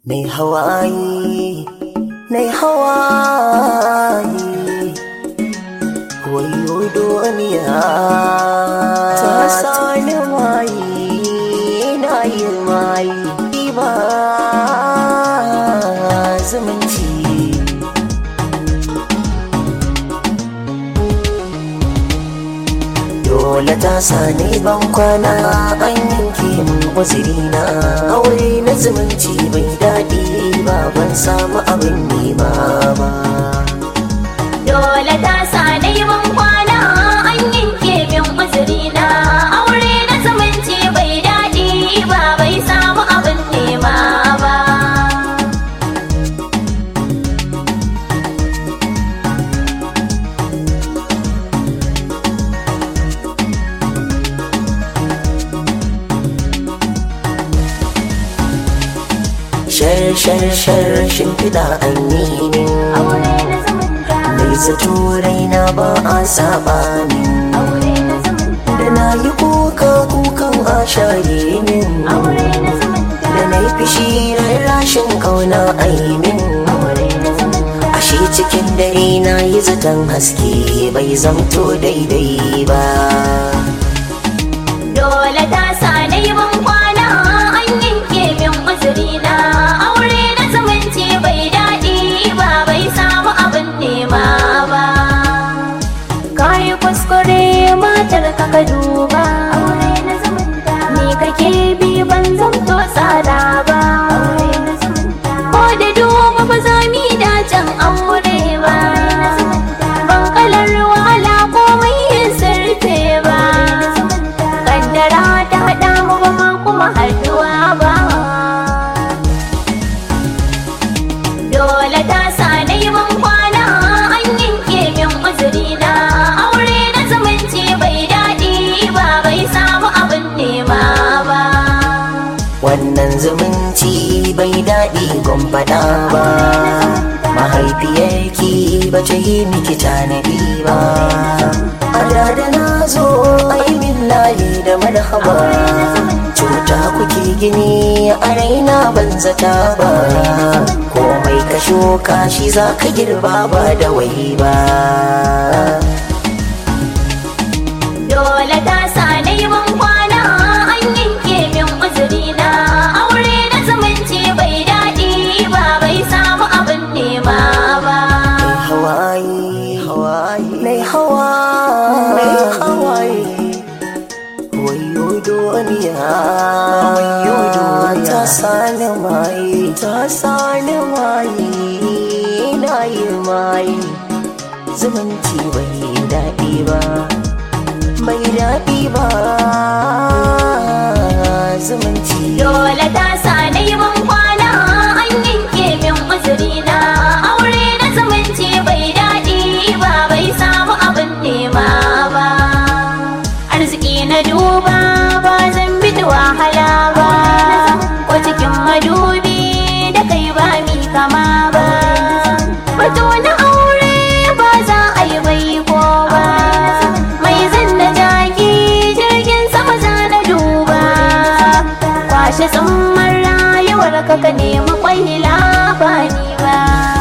Nai hawaye, nai hawaye, wayo duniya ta sani maye, na yi maye ba zumunci. Dole ta sani ban kwana an yanke min uzurina aure na zumunci bai daɗi ba ban samu abin nema ba. Dole ta sa neman kwana an yanke min uzuri na aure na zumunci bai daɗi ba bai samu abin nema ba. Shar shar shar shimfiɗa an yi min Aure na zumunta, mai zato raina ba a saba min aure na zumunta, da na yi kuka kukan a share min aure na zumunta, da na yi fishi rashin kauna a yi min aure na zumunta. ashe cikin dare na yi zaton haske bai zamto daidai ba Dole ta sa neman kwana an yanke min uzuri na aure na zumunci bai daɗi ba bai samu abin nema ba. Kayi kuskure matar ka ka duba aure na zumunta ni kake bi ban zamto tsada ba aure na zumunta ko da duba ba za mu yi dacen aure ba ban kalar wahala komai yin sirfe ba kaddara ta haɗa mu ba ma kuma haɗuwa ba dole ta sa neman kwana an yanke min uzuri na aure na zumunci bai daɗi ba bai samu abin nema ba wannan zumunci bai daɗi gwamfada ba mahaifiyarki ba ta yi miki tanadi ba a da da na zo aimin layi da marhaba cuta kuke gini a raina ban zata ba komai ka shuka shi za ka girba ba da wai ba Dole ta sa neman kwana an yanke min uzuri na aure na zumunci bai daɗi ba bai samu abin nema ba. hawaye hawaye mai hawaye hawaye wayo duniya wayo duniya ta sani mai ta sani mai na yi mai zumunci bai daɗi ba bai daɗi ba zumunci Dole ta sa neman kwana an yanke min uzuri na aure na zumunci bai daɗi ba bai samu abin nema ba. Arziki na duba ba zan bi da wahala ba, ko cikin madubi da kai ba mi kama ba. Batu na aure ba za a yi bai ko ba, mai zan da jaki jirgin sama za na duba. Kwashe tsumman rayuwar ka ka nemi kwahila ba ni ba.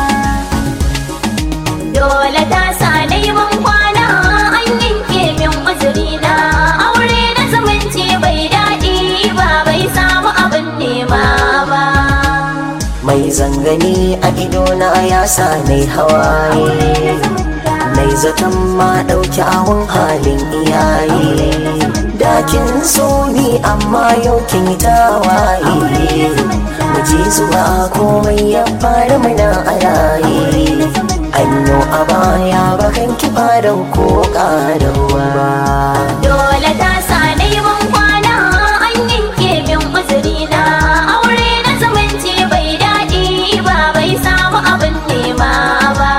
Dole ta sa neman kwana an yanke min uzuri na aure na zumunci bai daɗi ba bai samu abin nema ba. mai zangani a idona ya sa nai hawaye nai zaton ma ɗauki awon halin iyaye dakin so ni amma yau kin yi tawaye mu je zuwa komai ya fara mana a raye anyo a baya bakan ki fadan ko ƙarawa Dole ta sa neman kwana an yanke min uzuri na aure na zumunci bai daɗi ba bai samu abin nema ba.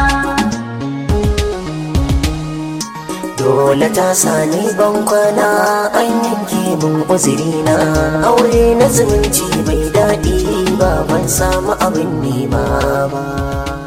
Dole ta sani ban kwana an yanke min uzurina aure na zumunci bai daɗi ba ban samu abin nema ba.